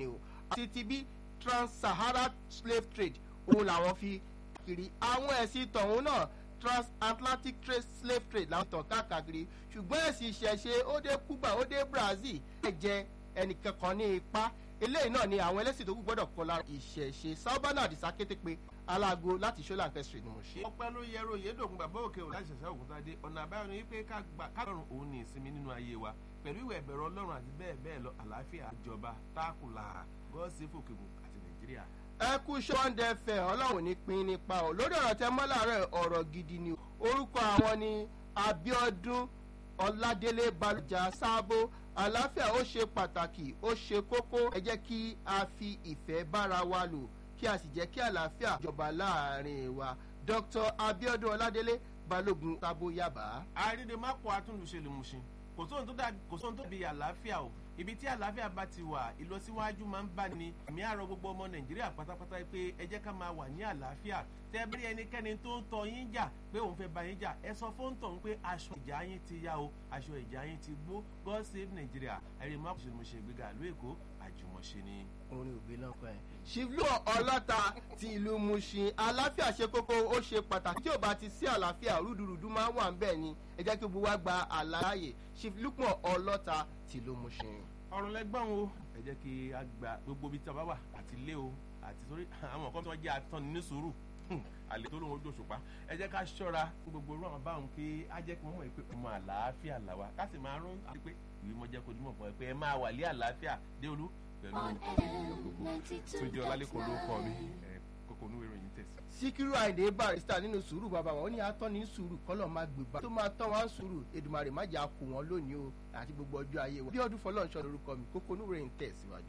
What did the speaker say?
ni o àti ti bí trans-sahara slave trade òun làwọn fi kiri àwọn ẹ̀sìn tọ̀hún náà transatlantic trade slave trade làwọn tàn káàkiri ṣùgbọ́n ẹ̀sìn ìṣẹ̀ṣe ó dé cuba ó dé brazil ẹ̀ jẹ́ ẹnìkankan ní ipa eléyìí náà ni àwọn ẹlẹ́sìn tó kù gbọ́dọ̀ kọ́ lára ìṣẹ̀ṣe sábàánà àdìsá kété pé alágo láti ṣó làǹkẹ́ street ni mo ṣe. ọpẹ́ ló yẹrọ yédògùn bàbá òkè òun láti ṣẹ̀ṣẹ̀ òkúta dé ọ̀nà àbáyọ ni wípé ká gbà kálọ̀rùn òun ní ìsinmi nínú ayé wa pẹ̀lú ìwẹ̀ ẹ̀bẹ̀rẹ̀ ọlọ́run àti bẹ́ẹ̀ bẹ́ẹ̀ lọ àlàáfíà ìjọba táàkùlà gọ́ọ̀sì fòkègùn àti nàìjíríà. ẹ kú ṣọ́ndẹ fẹ́ ọlọ́run ní pín nípa o lórí ọ̀rọ̀ tẹ mọ́ láàárọ̀ ọ̀rọ̀ gidi ni orúkọ àwọn ni abiodun ọládélé balùjà sábó àlàáfíà ó ṣe pàtàkì ó ṣe kókó ẹ jẹ́ kí a fi ìfẹ́ bára wa lò kí a sì jẹ́ kí àlàáfíà jọba láàrin wa dr abiodun ọládélé balógun sábó yaba. àrídèmápò atúnlùṣe lè mú ṣin kò sóhun tó dàbí kò sóhun tó bí àlàáfíà o ibi tí àlàáfíà bá ti wà ìlọsíwájú máa ń bá ní àmì àrọ gbogbo ọmọ nàìjíríà pátápátá pé ẹ jẹ́ ká máa wà ní àlàáfíà tẹ́ bí ẹnikẹ́ni tó ń tọ yín jà pé òun fẹ́ bá yín jà ẹ sọ fún tọ̀hún pé aṣọ ìjà yín ti yá o aṣọ ìjà yín ti gbó god save nigeria ẹ̀rí má kò ṣe mo ṣe ìgbéga ìlú èkó àjùmọ̀ṣe ni. orin òbí náà kọ ẹ. ṣìlú ọlọ́ta ti ìlú mushin àlàáfíà ṣe kókó ó ṣe pàtàkì tí ò bá ti sí àlàáfíà rúdurùdu máa ń wà ń bẹ̀ ni ẹ jẹ́ kí gbogbo wa gba àlàyé ṣìlúpọ̀ ọlọ́ta ti ìlú mushin. ọ̀rọ̀ lẹ́gbọ́n o ẹ jẹ́ kí a gba gbogbo ibi tí a bá wà àti ilé o àti sórí àwọn kan tí wọ́n jẹ́ atọ́ni ní sùúrù àlè tó lóun ojú òṣùpá ẹ jẹ́ ká ṣọ́ra fún gbogbo irú àwọn báwọn kí á jẹ́ kí wọ́n mọ̀ pé ọmọ àlàáfíà làwà ká sì máa rún àti pé ìwé mọ́jẹ́ kó dúmọ̀ fún ẹ pé ẹ máa wà lé àlàáfíà dé olú pẹ̀lú gbogbo tó jẹ́ ọlálẹ́kọ̀ọ́ ló kọ́ mi kókó onú ìròyìn tẹ̀sí. síkírù àìdè barista nínú sùúrù bàbá wọn ó ní atọ́ni sùúrù kọ́lọ̀ máa gbèbá tó máa tọ́ wọn sùúrù èdùmàrè má jà kó wọn lónìí o àti gbogbo ọjọ́ ayé wọn. bí ọdún fọlọ́ọ̀ṣọ́ lorúkọ mi kókó onú ìròyìn tẹ̀síwájú.